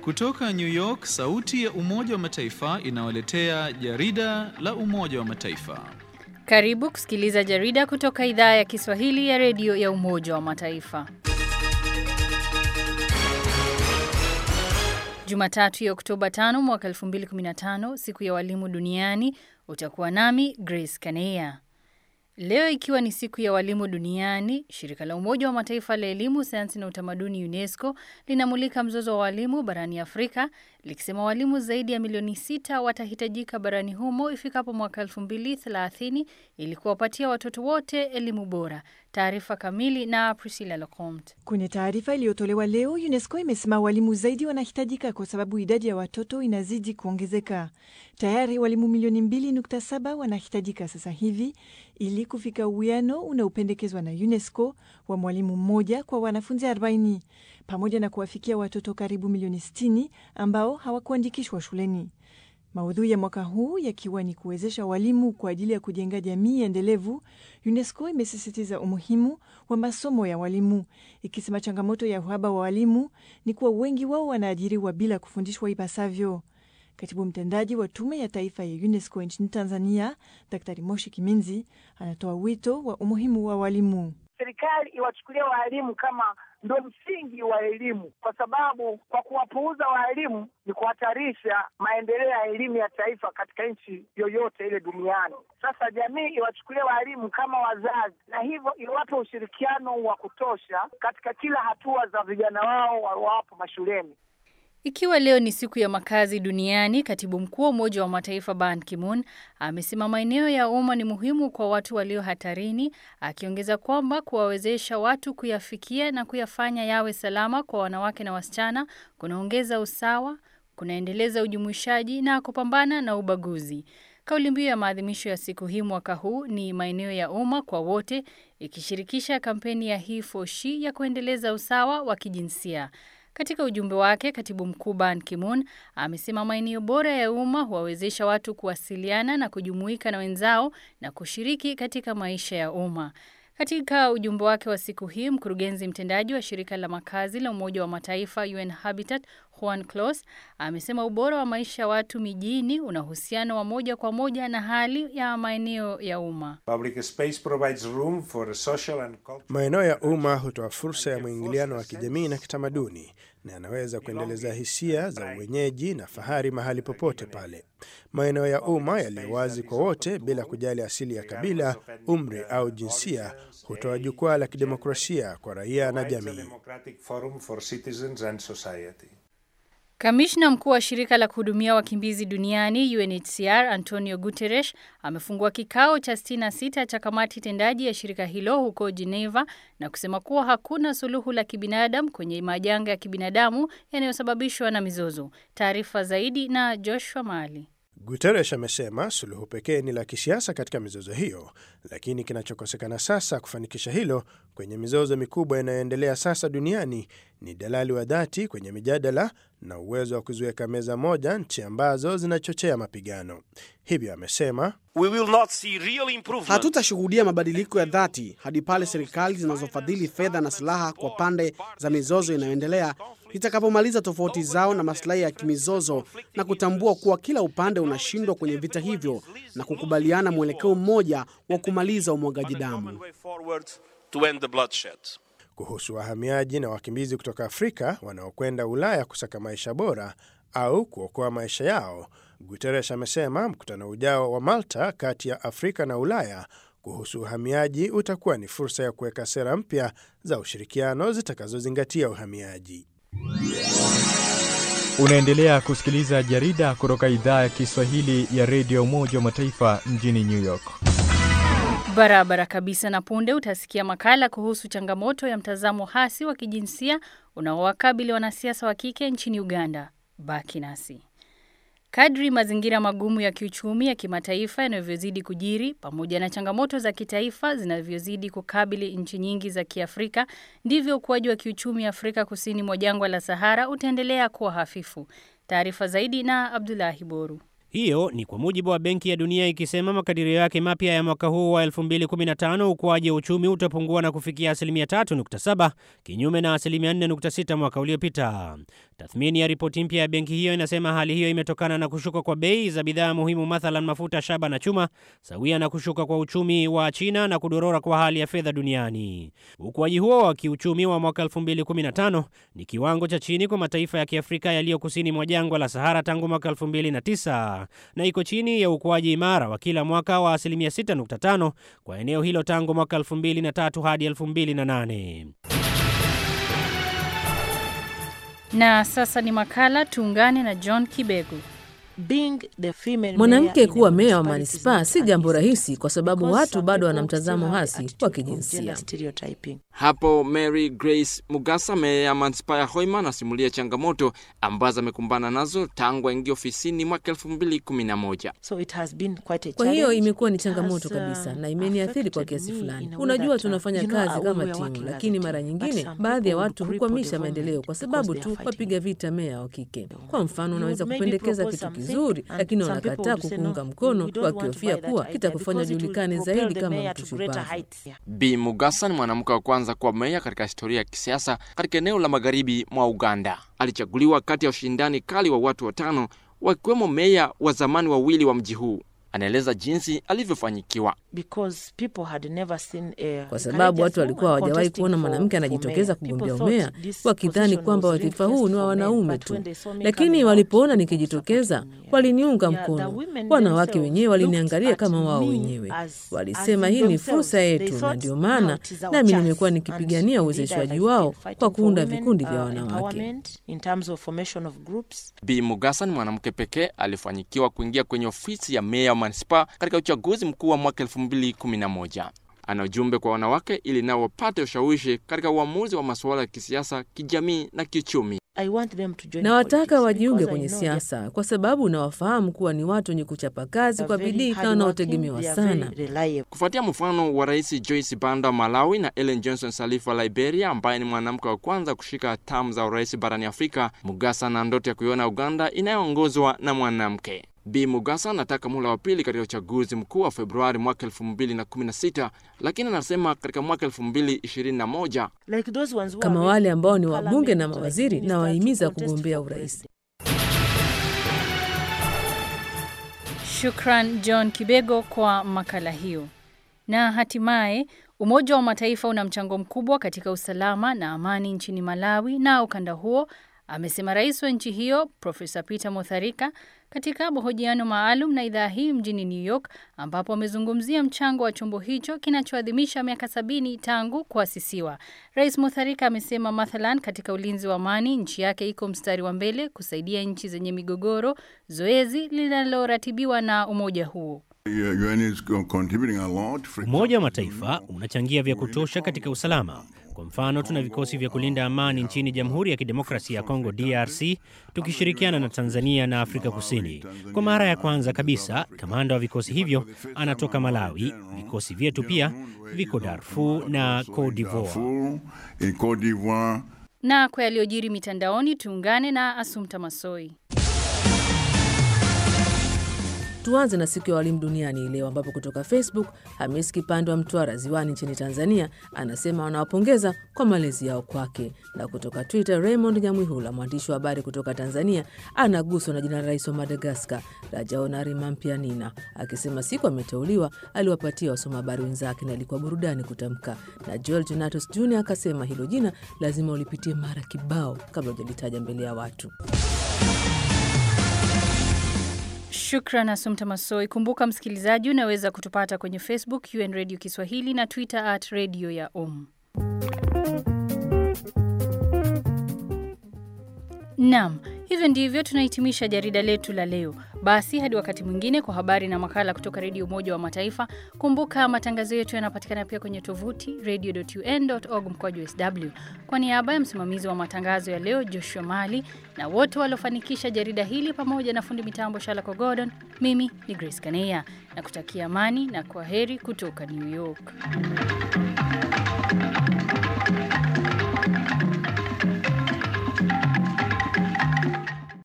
Kutoka New York, sauti ya Umoja wa Mataifa inawaletea jarida la Umoja wa Mataifa. Karibu kusikiliza jarida kutoka idhaa ya Kiswahili ya redio ya Umoja wa Mataifa. Jumatatu ya Oktoba 5 mwaka 2015, siku ya walimu duniani, utakuwa nami Grace Kaneya. Leo ikiwa ni siku ya walimu duniani, shirika la Umoja wa Mataifa la elimu, sayansi na utamaduni UNESCO linamulika mzozo wa walimu barani Afrika likisema walimu zaidi ya milioni sita watahitajika barani humo ifikapo mwaka 2030 ili kuwapatia watoto wote elimu bora. Taarifa kamili na Priscilla Lacomte. Kwenye taarifa iliyotolewa leo, UNESCO imesema walimu zaidi wanahitajika kwa sababu idadi ya watoto inazidi kuongezeka. Tayari walimu milioni 2.7 wanahitajika sasa hivi ili kufika uwiano unaopendekezwa na UNESCO wa mwalimu mmoja kwa wanafunzi 40 pamoja na kuwafikia watoto karibu milioni 60 ambao hawakuandikishwa shuleni. Maudhui ya mwaka huu yakiwa ni kuwezesha walimu kwa ajili ya kujenga jamii endelevu. UNESCO imesisitiza umuhimu wa masomo ya walimu, ikisema changamoto ya uhaba wa walimu ni kuwa wengi wao wanaajiriwa bila kufundishwa ipasavyo. Katibu mtendaji wa Tume ya Taifa ya UNESCO nchini Tanzania, Daktari Moshi Kiminzi, anatoa wito wa umuhimu wa walimu. Serikali iwachukulia waalimu kama ndo msingi wa elimu, kwa sababu kwa kuwapuuza waalimu ni kuhatarisha maendeleo ya elimu ya taifa katika nchi yoyote ile duniani. Sasa jamii iwachukulia waalimu kama wazazi, na hivyo iwape ushirikiano wa kutosha katika kila hatua za vijana wao wawapo mashuleni. Ikiwa leo ni siku ya makazi duniani, katibu mkuu wa Umoja wa Mataifa Ban Ki-moon amesema maeneo ya umma ni muhimu kwa watu walio hatarini, akiongeza kwamba kuwawezesha watu kuyafikia na kuyafanya yawe salama kwa wanawake na wasichana kunaongeza usawa, kunaendeleza ujumuishaji na kupambana na ubaguzi. Kauli mbiu ya maadhimisho ya siku hii mwaka huu ni maeneo ya umma kwa wote, ikishirikisha kampeni ya He for She ya kuendeleza usawa wa kijinsia. Katika ujumbe wake, katibu mkuu Ban Ki-moon amesema maeneo bora ya umma huwawezesha watu kuwasiliana na kujumuika na wenzao na kushiriki katika maisha ya umma. Katika ujumbe wake wa siku hii, mkurugenzi mtendaji wa shirika la makazi la Umoja wa Mataifa UN Habitat Juan Clos amesema ubora wa maisha ya watu mijini una uhusiano wa moja kwa moja na hali ya maeneo ya umma. Maeneo ya umma hutoa fursa ya mwingiliano wa kijamii na kitamaduni na yanaweza kuendeleza hisia za uwenyeji na fahari mahali popote pale. Maeneo ya umma yaliyo wazi kwa wote bila kujali asili ya kabila, umri au jinsia hutoa jukwaa la kidemokrasia kwa raia na jamii. Kamishna mkuu wa shirika la kuhudumia wakimbizi duniani UNHCR Antonio Guterres amefungua kikao cha 66 cha kamati tendaji ya shirika hilo huko Geneva na kusema kuwa hakuna suluhu la kibinadamu kwenye majanga ya kibinadamu yanayosababishwa na mizozo. Taarifa zaidi na Joshua Mali. Guterres amesema suluhu pekee ni la kisiasa katika mizozo hiyo, lakini kinachokosekana sasa kufanikisha hilo kwenye mizozo mikubwa inayoendelea sasa duniani ni dalali wa dhati kwenye mijadala na uwezo wa kuziweka meza moja nchi ambazo zinachochea mapigano. Hivyo amesema hatutashuhudia mabadiliko ya dhati hadi pale serikali zinazofadhili fedha na silaha kwa pande za mizozo inayoendelea zitakapomaliza tofauti zao na masilahi ya kimizozo na kutambua kuwa kila upande unashindwa kwenye vita hivyo na kukubaliana mwelekeo mmoja wa kumaliza umwagaji damu. Kuhusu wahamiaji na wakimbizi kutoka Afrika wanaokwenda Ulaya kusaka maisha bora au kuokoa maisha yao, Guterres amesema mkutano ujao wa Malta kati ya Afrika na Ulaya kuhusu uhamiaji utakuwa ni fursa ya kuweka sera mpya za ushirikiano zitakazozingatia uhamiaji. Unaendelea kusikiliza jarida kutoka idhaa ya Kiswahili ya redio Umoja wa Mataifa mjini New York. Barabara kabisa. Na punde utasikia makala kuhusu changamoto ya mtazamo hasi wa kijinsia unaowakabili wanasiasa wa kike nchini Uganda. Baki nasi. Kadri mazingira magumu ya kiuchumi ya kimataifa yanavyozidi kujiri pamoja na changamoto za kitaifa zinavyozidi kukabili nchi nyingi za Kiafrika, ndivyo ukuaji wa kiuchumi Afrika kusini mwa jangwa la Sahara utaendelea kuwa hafifu. Taarifa zaidi na Abdulahi Boru. Hiyo ni kwa mujibu wa Benki ya Dunia ikisema makadirio yake mapya ya mwaka huu wa 2015 ukuaji wa uchumi utapungua na kufikia asilimia 3.7 kinyume na asilimia 4.6 mwaka uliopita. Tathmini ya ripoti mpya ya benki hiyo inasema hali hiyo imetokana na kushuka kwa bei za bidhaa muhimu, mathalan mafuta, shaba na chuma, sawia na kushuka kwa uchumi wa China na kudorora kwa hali ya fedha duniani. Ukuaji huo wa kiuchumi wa mwaka 2015 ni kiwango cha chini kwa mataifa ya Kiafrika yaliyo kusini mwa jangwa la Sahara tangu mwaka 2009 na iko chini ya ukuaji imara wa kila mwaka wa asilimia 6.5 kwa eneo hilo tangu mwaka 2003 hadi 2008. Na sasa ni makala tuungane na John Kibego. Mwanamke kuwa meya wa manispaa si jambo rahisi, kwa sababu watu bado wana mtazamo hasi wa kijinsia. Hapo Mary Grace Mugasa, meya ya manispaa ya Hoima, anasimulia changamoto ambazo amekumbana nazo tangu aingia ofisini mwaka elfu mbili kumi na moja. Kwa hiyo imekuwa ni changamoto kabisa na imeniathiri kwa kiasi fulani. Unajua, tunafanya kazi kama timu, lakini mara nyingine baadhi ya watu hukwamisha maendeleo kwa sababu tu wapiga vita meya wa kike. Kwa mfano, unaweza kupendekeza kitu kizuri, lakini wanakataa kukuunga mkono wakihofia kuwa kitakufanya julikane zaidi kama mtu shupavu. Bi Mugasa ni mwanamke wa kwanza kuwa meya katika historia ya kisiasa katika eneo la magharibi mwa Uganda. Alichaguliwa kati ya ushindani kali wa watu watano wakiwemo meya wa zamani wawili wa mji huu. Anaeleza jinsi alivyofanyikiwa. Kwa sababu watu walikuwa hawajawahi kuona mwanamke anajitokeza kugombea umea, wakidhani kwamba wadhifa huu ni wa wanaume tu, lakini walipoona nikijitokeza waliniunga mkono. Wanawake wenyewe waliniangalia kama wao wenyewe, walisema hii ni fursa yetu, na ndio maana nami nimekuwa nikipigania uwezeshwaji wao kwa kuunda vikundi vya wanawake. Bi Mugasa ni mwanamke pekee alifanyikiwa kuingia kwenye ofisi ya meya wa manispaa katika uchaguzi mkuu wa mwaka 2011. Ana ujumbe kwa wanawake ili nao wapate ushawishi katika uamuzi wa masuala ya kisiasa, kijamii na kiuchumi. Nawataka wajiunge kwenye siasa kwa sababu nawafahamu kuwa ni watu wenye kuchapa kazi kwa bidii na wanaotegemewa sana. Kufuatia mfano wa Rais Joyce Banda wa Malawi na Ellen Johnson Sirleaf wa Liberia, ambaye ni mwanamke wa kwanza kushika hatamu za urais barani Afrika, Mugasa na ndoto ya kuiona Uganda inayoongozwa na mwanamke. Bi Mugasa anataka muhula wa pili katika uchaguzi mkuu wa Februari mwaka 2016, lakini anasema katika mwaka 2021 kama wale ambao ni wabunge na mawaziri na wahimiza kugombea urais. Shukran John Kibego kwa makala hiyo. Na hatimaye Umoja wa Mataifa una mchango mkubwa katika usalama na amani nchini Malawi na ukanda huo, amesema rais wa nchi hiyo Profesa Peter Mutharika katika mahojiano maalum na idhaa hii mjini New York, ambapo amezungumzia mchango wa chombo hicho kinachoadhimisha miaka sabini tangu kuasisiwa. Rais Mutharika amesema mathalan, katika ulinzi wa amani nchi yake iko mstari wa mbele kusaidia nchi zenye migogoro, zoezi linaloratibiwa na umoja huo. Umoja wa Mataifa unachangia vya kutosha katika usalama. Kwa mfano, tuna vikosi vya kulinda amani nchini Jamhuri ya Kidemokrasia ya Kongo DRC, tukishirikiana na Tanzania na Afrika Kusini. Kwa mara ya kwanza kabisa, kamanda wa vikosi hivyo anatoka Malawi. Vikosi vyetu pia viko Darfur na Cote d'Ivoire. Na kwa yaliyojiri mitandaoni, tuungane na Asumta Masoi. Tuanze na siku ya walimu duniani leo, ambapo kutoka Facebook Hamis Kipande wa Mtwara Ziwani nchini Tanzania anasema wanawapongeza kwa malezi yao kwake, na kutoka Twitter Raymond Nyamwihula mwandishi wa habari kutoka Tanzania anaguswa na jina la rais wa Madagaskar Rajaonari Mampianina akisema siku ameteuliwa aliwapatia wasoma habari wenzake na ilikuwa burudani kutamka. Na Joel Jonatus Jr akasema hilo jina lazima ulipitie mara kibao kabla hujalitaja mbele ya watu. Shukran Asumta Masoi. Kumbuka msikilizaji, unaweza kutupata kwenye Facebook UN Radio Kiswahili na Twitter at radio ya um. Naam, hivyo ndivyo tunahitimisha jarida letu la leo. Basi hadi wakati mwingine kwa habari na makala kutoka Redio Umoja wa Mataifa. Kumbuka matangazo yetu yanapatikana pia kwenye tovuti radio.un.org mkwaju sw. Kwa niaba ya msimamizi wa matangazo ya leo Joshua Mali na wote waliofanikisha jarida hili pamoja na fundi mitambo Shalako Gordon, mimi ni Grace Kaneya na kutakia amani na kwa heri kutoka New York.